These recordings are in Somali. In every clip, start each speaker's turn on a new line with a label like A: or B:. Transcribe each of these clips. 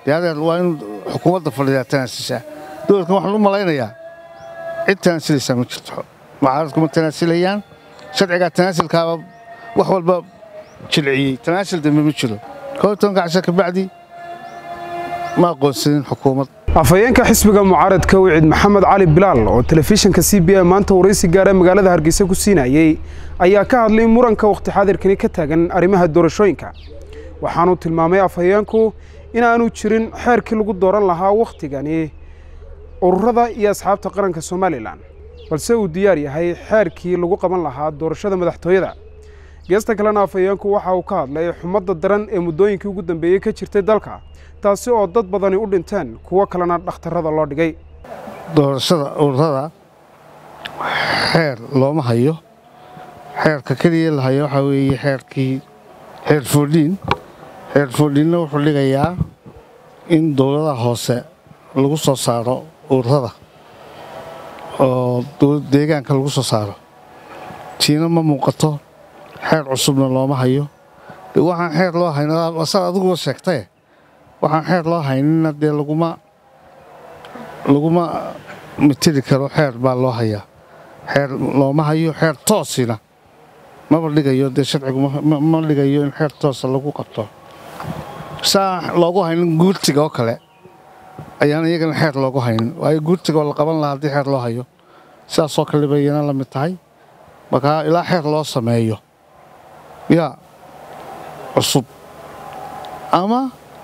A: dee adeer waa in xukuumadda fadhidaa tanaasishaa dowladkan waxaan u malaynayaa cid tanaasilaysaa ma jirto mucaaradku ma tanaasilayaan sharcigaa tanaasilkaaba wax walba jilciyey tanaasil dambe ma jiro koo iyo tobanka casha kabacdi ma aqoonsanin xukuumad
B: afhayeenka xisbiga mucaaradka wicid maxamed cali bilaal oo telefishinka c b a maanta waraysi gaara magaalada hargeysa ku siinayey ayaa ka hadlay muranka wakhti xaadirkani ka taagan arrimaha doorashooyinka waxaanuu tilmaamay afhayeenku inaanu jirin xeerkii lagu dooran lahaa wakhtigani ururada iyo asxaabta qaranka somalilan balse uu diyaar yahay xeerkii lagu qaban lahaa doorashada madaxtooyada geesta kalena afhayeenku waxa uu ka hadlay xumadda daran ee muddooyinkii ugu dambeeyey ka jirtay dalka taasi oo dad badani u dhinteen kuwo kalena dhakhtarrada loo dhigay
A: doorashada ururada xeer looma hayo xeerka keliya la hayo waxaa weeye xeerkii xeer foodhiin xeer foodhiinna wuxuu dhigayaa in dowladaha hoose lagu soo saaro ururada oo deegaanka lagu soo saaro tiina ma muuqato xeer cusubna looma hayo de waxaan xeer loo hayn asaad adiguba sheegtaye waxaan xeer loo haynina dee laguma laguma mitiri karo xeer baa loo hayaa xeer looma hayo xeer toosina maba dhigayo dee sharcigu ma dhigayo in xeer toosa lagu qabto saa loogu haynin guurtiga oo kale ayaan iyagana xeer loogu haynin waayo guurtiga oo la qaban lahaa haddii xeer loo hayo sidaasoo kale bay iyana la mid tahay markaa ilaa xeer loo sameeyo yaa cusub ama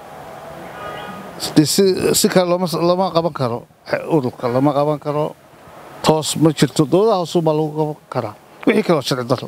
A: si kale lama qaban karo ururka lama qaban karo toos ma jirto dowladaha hoosub baa lagu qaban karaa wixii kaleo sharci daro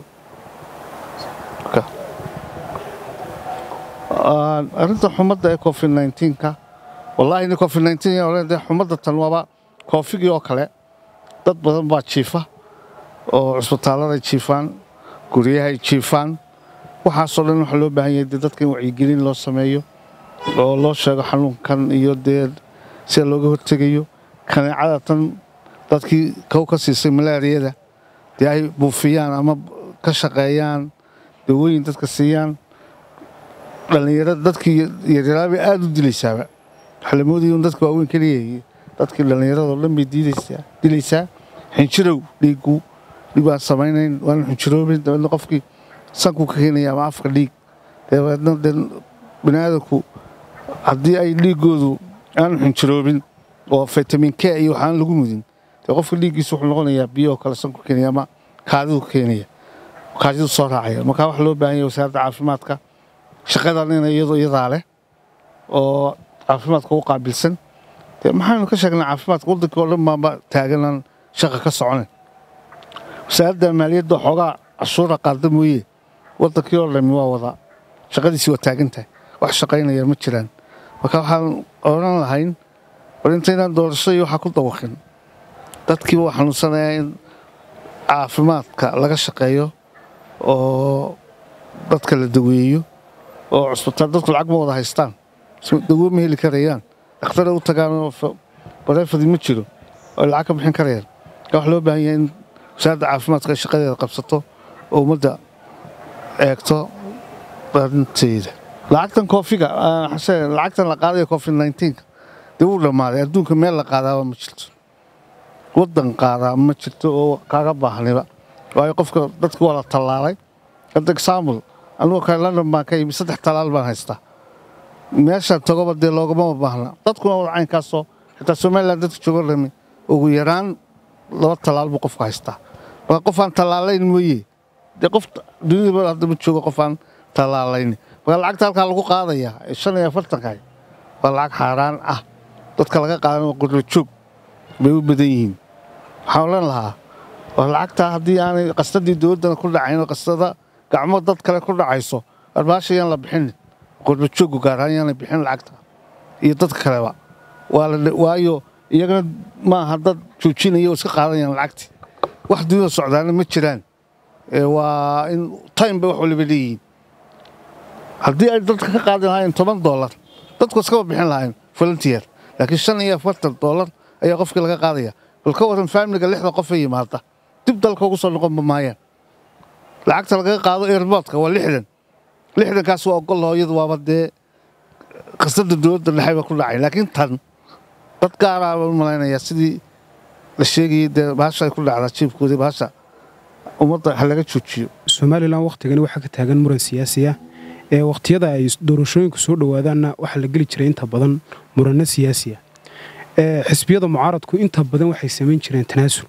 A: arrinta xumadda ee covid nka wallaahi ni covid nde xumadda tan waaba koofigii oo kale dad badan baa jiifa oo cusbitaaladay jiifaan guryahay jiifaan waxaasoo dhan waxaa loo baahan yahay dee dadka in wacyigelin loo sameeyo oo loo sheego xanuunkan iyo dee sida looga hortegayo kaneecada tan dadkii kow ka siisay malaariyada dee ay buufiyaan ama ka shaqeeyaan dawooyin dadka siiyaan dhallinyarada dadkii yaryaraabay aada u dilaysaaba waxaa la moodaya un dadka waaweyn keliya dadkii dhallinyaradao dhan bay dilaysaa xinjirow dhiiggu dhiig baan samaynayn waana xinjiroobin dabeedna qofkii sanku ka keenaya ama afka dhiig dabeedna dee bini aadanku haddii ay dhiiggoodu aanu xinjiroobin oo fitamin k iyo waxaan lagu mudin dee qofka dhiiggiisu wuxuu noqonayaa biyoo kale sanku keenaya ama kaadidu keenaya kaadidu soo raacaya markaa waxaa loo baahan yahay wasaaradda caafimaadka shaqadan ina iyadoo iyadaa leh oo caafimaadka u qaabilsan dee maxaynu ka sheegnaa caafimaadka waddankii oo dhan baanba taaganaan shaqa ka soconayn wasaaradda maaliyadda xoogaa cashuura qaada mooye waddankii oo dhami waa wadaa shaqadiisii waa taagantahay wax shaqaynaya ma jiraan marka waxaan odhan lahayn war intaynaan doorasho iyo waxaa ku dawaqin dadkiiba waa xanuunsanayaa in caafimaadka laga shaqeeyo oo dadka la daweeyo oo cusbitaal dadku lacag ma wada haystaan dawo ma heli karayaan dhakhtaray u tagaan bareefadi ma jiro oo lacag ka bixin karayaan marka wax loo baahan yahay in wasaaradda caafimaadka ay shaqadeeda qabsato oo ummadda eegto arinteeda lacagtan koofiga lacagtan la qaadaya covid nka dee wuu dhammaaday adduunka meel la qaadaaba ma jirto waddan qaadaa ma jirto oo kaaga baahniba waayo qofka dadka waa la tallaalay hadda example anigoo kale london baan ka yimi saddex tallaal baan haystaa meeshaan tagoba dee loogama baahna dadkuna wada caynkaasoo xitaa somalilan dadka jooga rami ugu yaraan laba tallaal buu qofka haystaa marka qof aan tallaalayn mooye dee qof dunidaba hadda ma joogo qof aan tallaalayn marka lacagta halkaa lagu qaadaya ee shan iyo afartankahay waa lacag xaaraan ah dadka laga qaadan qurba joog bay u badan yihiin waxaan odhan lahaa waa lacagtaa haddii aanay qastadii dowladdana ku dhacayn oo qastada gacmo dad kale ku dhacayso arbaasha yaan la bixin qurba jooggu gaaraan yaanay bixin lacagta iyo dadka kaleba waayo iyagana maaha dad joojinaya oo iska qaadanayaan lacagtii wax dunida socdaana ma jiraan waa in time bay wax waliba leeyihiin haddii ay dadka ka qaadan lahaayeen toban doolar dadku iskaba bixin lahaayeen volunteer laakiin shan iyo afartan doolar ayaa qofkii laga qaadaya bal ka waran faamiliga lixda qof ee yimaada dib dalka ugu soo noqon maayaan lacagta lagaga qaado airboodka waa lixdan lixdankaas waa ogol hooyadu waaba dee khasnada dowladda dhexe ba ku dhacay laakiin tan dad gaaraa baan u malaynayaa sidii la sheegayay dee bahasha ay ku dhacdaa jiibkoodii bahasha ummadda ha laga joojiyo
B: somalilan wakhtigani waxaa ka taagan muran siyaasi ah ee wakhtiyada ay doorashooyinku soo dhowaadaanna waxaa la geli jiray inta badan muranno siyaasi ah xisbiyada mucaaradku inta badan waxay samayn jireen tanaasul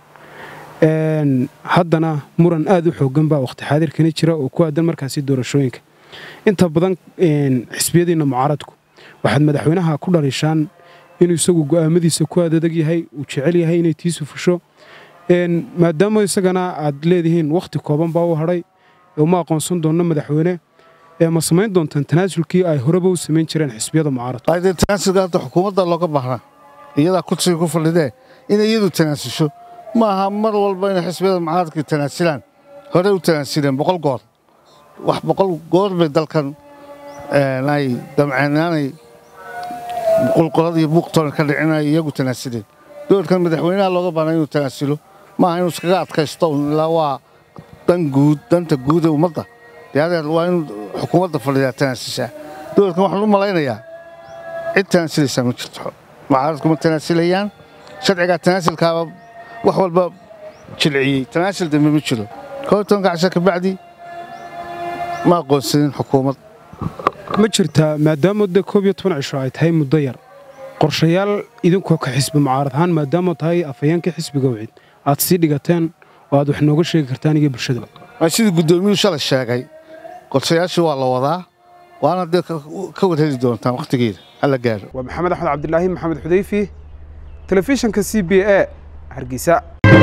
B: haddana muran aad u xoogan baa wakhti xaadirkani jira oo ku aadan markaasi doorashooyinka inta badan xisbiyadiinna mucaaradku waxaad madaxweynaha ku dhalishaan inuu isagu go'aamadiisa ku aadadag yahay uu jecel yahay inay tiisu fusho maadaama isagana aad leedihiin wakhti kooban baa u hadhay uma aqoonsan doonno madaxweyne ma samayn doontaan tanaasulkii ay horeba u samayn jireen xisbiyada mucaaradka
A: tanaasulka hadda xukuumadda looga baahnaa iyadaa kursiga ku fadhidee inay iyadu tanaasusho ma aha mar walba inay xisbiyada mucaaradka tanaasulaan horey u tanaasuleen boqol goor wax boqol goor bay dalkan ay damceen inaanay qulqulad iyo buuqtoon ka dhicinay iyagu tanaasuleen dowladkan madaxweynaha looga baahnaa inuu tanaasulo maaha inuu iskaga adkaysto ilaa waa dan guud danta guud ee ummadda deadeer waa in xukuumadda fadhidaa tanaasushaa dowladkan waxaan u malaynayaa cid tanaasulaysaa ma jirto mucaaradku ma tanaasulayaan sharcigaa tanaasulkaaba wax walba jilciyey tanaasul dambe ma jiro koo iyo tobanka casha kabacdi ma aqoonsanin xukuumad
B: ma jirtaa maadaama de koob iyo toban cisho ay tahay muddo yar qorshayaal idinkoo ka xisbi mucaarad ahaan maadaama tahay afhayeenka xisbiga wicid aad sii dhigateen oo aad wax nooga sheegi kartaan iyo bulshadaba
A: sidii guddoomiyuhu shalay sheegay qorshayaashii waa la wadaa waana dee ka warheli doontaan wakhtigeeda hala gaaro
B: waa maxamed axmed cabdilaahi maxamed xudayfi telefishinka c b a hargeysa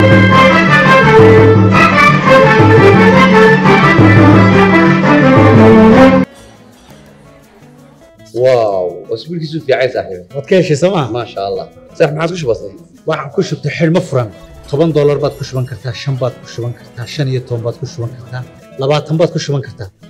C: واو اسبوعك في عايز صاحبي
D: waad ka heshay sooma
C: ما شاء الله صح ما عاد كش بسيط
D: waxaan ku shubtay xidhmo furan toban doolar baad ku shuban kartaa shan baad ku shuban kartaa shan iyo toban baad ku shuban kartaa labaatan baad ku shuban kartaa